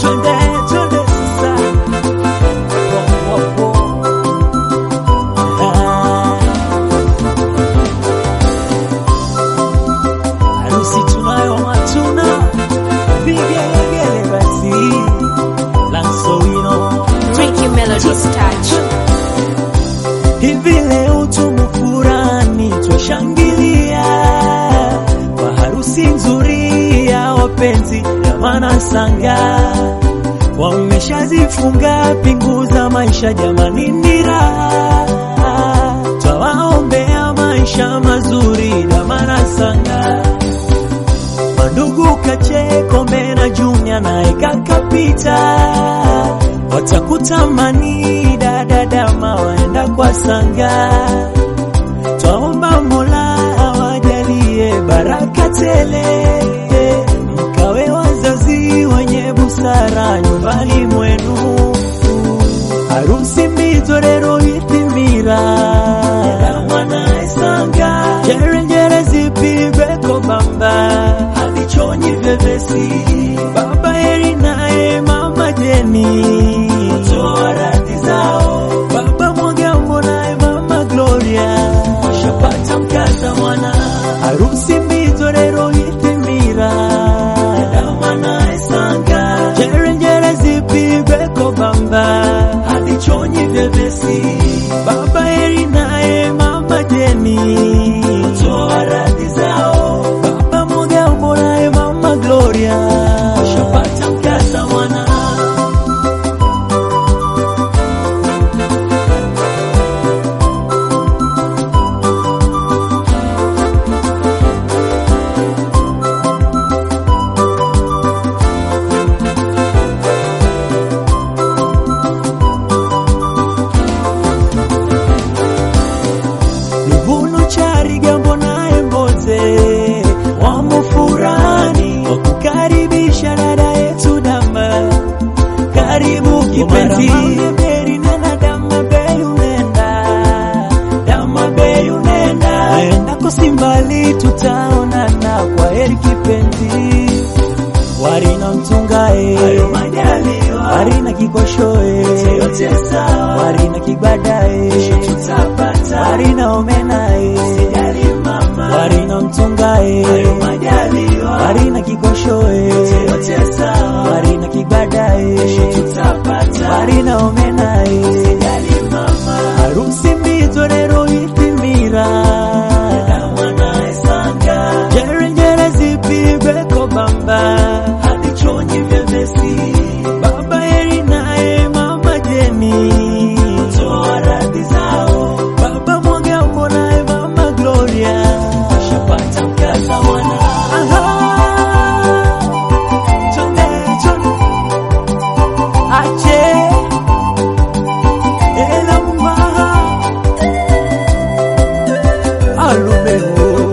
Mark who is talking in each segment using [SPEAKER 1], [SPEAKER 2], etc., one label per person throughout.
[SPEAKER 1] twende twende sasa Wo, wo, wo. Ah. harusi tunayo matuna vigelegele basi lansowino
[SPEAKER 2] Ricky Melody's touch.
[SPEAKER 1] hivi leo tumefurani twashangilia kwa harusi nzuri ya wapenzi ya manasanga wameshazifunga pingu za maisha jamani ni raha twawaombea maisha mazuri na manasanga mandugu Kacheko Mbena Junior naye kakapita, watakutamani dada dama waenda kwa sanga. Twaomba Mola awajalie baraka tele, mkawe wazazi wenye busara nyumbani mwenu. Harusi mbitorero itimira mwana esanga jerenjere zipigwe kobamba havichonyi vyepesi baba heri naye mama jeni toa radhi zao baba mwagambo naye mama gloria washapata mkaza mwana harusi mbitorero itimira mwana esanga jerenjere zipigwe kobamba havichonyi vyepesi baba heri naye mama jeni toa radhi zao baba mwagambo naye mama gloria washapata mkaza mwana Luvuno Charigambo naye Mboze wamo furani wakukaribisha dada yetu Dama, karibu kipenzi. Beri nena Dama bei unenda, Dama bei unenda, endako simbali tutaonana, kwa heri kipenzi. Warina mtungae Warina kikoshoe Warina kibadae Warina omenae Warina mtungae Warina kikoshoe Warina kibadae Warina omenae Harusi mbitorero itimira Jerenjere zipigwe kobamba Hadichonyi vyepesi Baba heri naye mama jeni Toa radhi zao Baba mwagambo naye mama Gloria Shapata mkaza mwana Chonde chonde Ache Ela mwaha Alumeo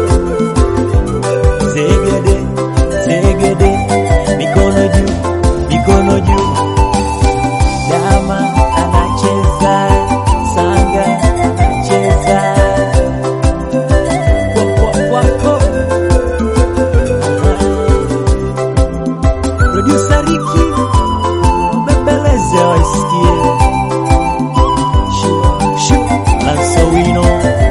[SPEAKER 1] Zegede, zegede, mikono juu, mikono juu. Dama anacheza, sanga anacheza. Kwa, kwa, kwa, kwa. Producer Ricky, mbembeleze waisikie. Shua, shua, Lansowino.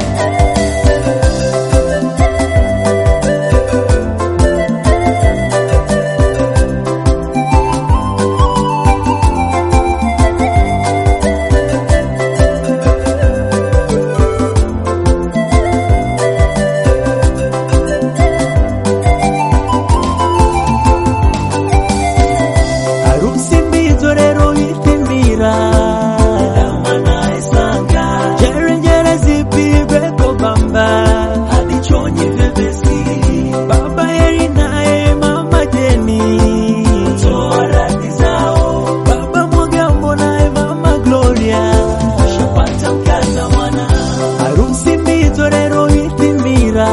[SPEAKER 1] harusi mbitorero itimbira jerenjere zipigwe kobamba hadichonyi vyepesi baba heri naye mama jeni toa radhi zao baba mwagambo naye mama gloria shapata mkaza mwana harusi mbitorero itimbira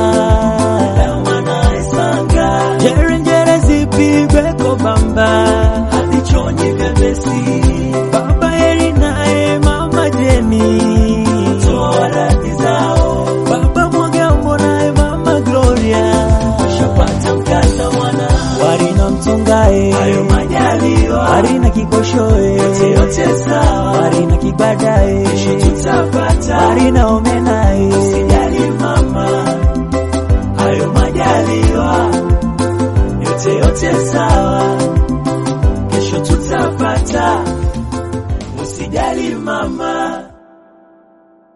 [SPEAKER 1] jerenjere zipigwe kobamba hadichonyi vyepesi baba heri naye mama jeni toa radhi zao baba mwagambo naye mama gloria shapata mkaza mwana warina mtu Kigongae,
[SPEAKER 3] hayo majaliwa,
[SPEAKER 1] Marina Kigoshoe,
[SPEAKER 3] yote yote sawa,
[SPEAKER 1] Marina Kibadae,
[SPEAKER 3] kesho tutapata,
[SPEAKER 1] Marina Omenae,
[SPEAKER 3] usijali mama, hayo majaliwa, yote yote sawa, kesho tutapata, usijali mama.